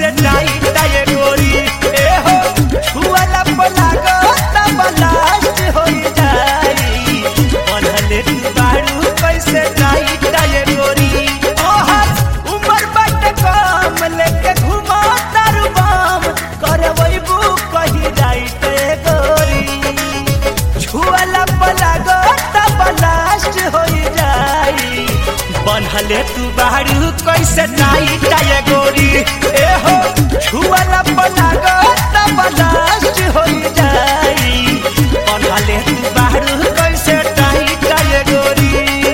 कैसे टाइट ये गोरी ए हो छुआला पलागो तब लास्ट हो जाई बनले तू बारू कैसे टाइट ये गोरी ओहर उमर बट कम लेके घुमा तारू बम करवैबू कही जाइत ए गोरी छुआला पलागो तब लास्ट हो जाई बनहले तू बाहरू कैसे टाइट ये गोरी ए हो छुआला पलागो तब लास्ट हो जाई बनहले तू बाहरू कैसे टाइट ये गोरी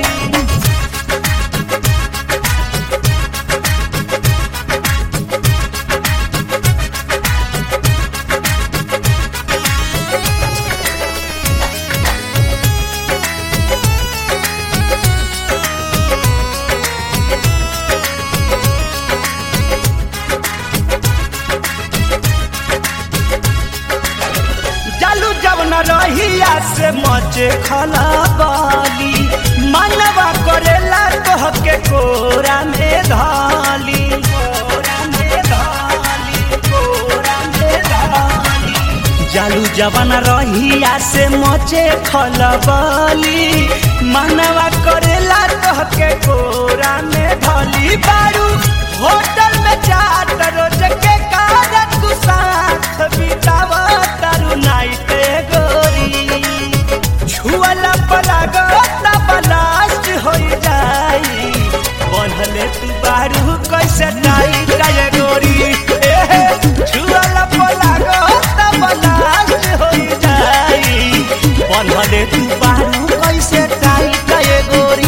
जालू जवन रहिया से मचे खला बाली मनवा करेला कह के कोरा में धाली कोरा में धाली, कोरा में धाली। जालू जवन रहिया से मचे खलबली मनवा करेला कह के कोरा में धली बारू होटल में चाट रोज के कारण तू साथ बिताव तारू नाइट गोरी छुअला पलागो तब लास्ट हो जाई बनले तू बारू कैसे टाइट ये गोरी ए छुअला पलागो तब लास्ट हो जाई बनले तू बारू कैसे टाइट ये गोरी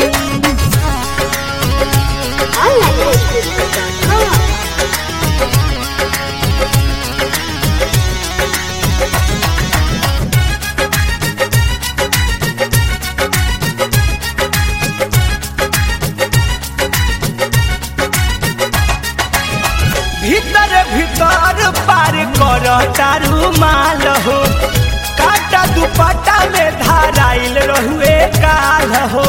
onlinehostel.com. भीतर भीतर पार कर तारू माल हो काटा दुपट्टा में धाराइल रहुए काल हो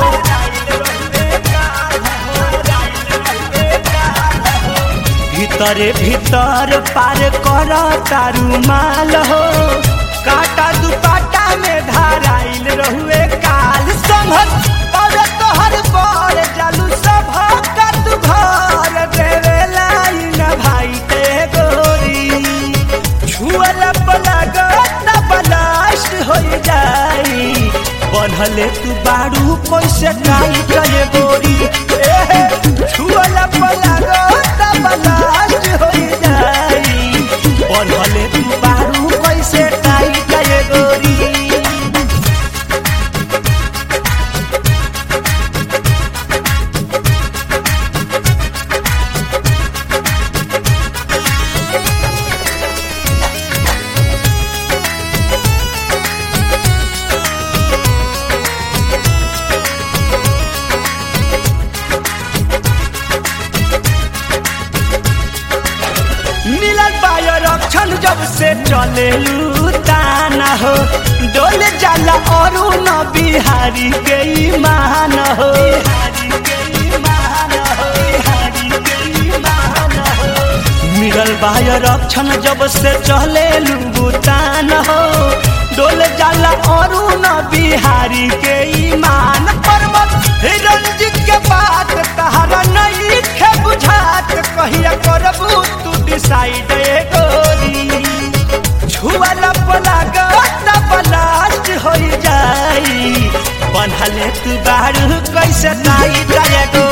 भीतरे भीतर पार कर तारू माल हो काटा दुपट्टा में धाराइल रहुए काल संभल और तोहर पर जालू सब का तू घर देवे लाइन भाई ते गोरी छुअल पलग तब लास्ट हो जाई बनहले तू बारू कैसे टाइट ये गोरी ए छुअल पलग तब लास्ट हो जाई बनहले तू बारू कैसे टाइट ये गोरी मिलल पायो रक्षण जब से चले ताना हो डोल जाला और न बिहारी के ईमान हो मिलल बायो रक्षण जब से चले तान हो डोल जाला और न बिहारी के ईमान पर्वत रंजित के बात तहरा नहीं खे बुझात कहिया करबू तू डिसाइड गोरी छुआला पलाग तब लास्ट हो जाई बनहले तू बारू कैसे नाई जाए गोरी